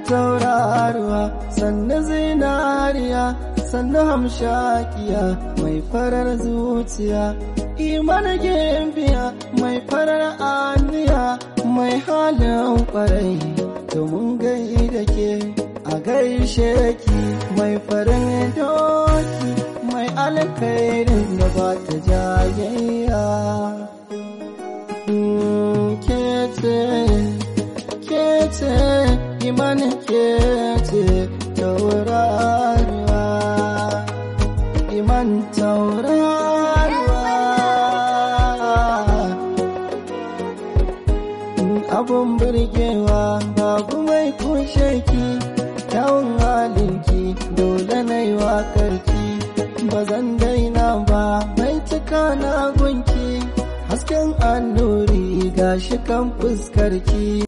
tauraruwa sannu zinariya sannu hamshakiya mai farar zuciya iman gimbiya mai farar aniya mai halin kwarai domin gai da ke a gaishe ki mai farin doki mai alkhairin da ba ta jayayya kece kece iman kece tauraruwa iman tauraruwa abun burgewa babu mai kushe ki kyawun halinki dole na yi waƙarki ba zan daina ba mai cika na gunki hasken annuri gashi kan fuskarki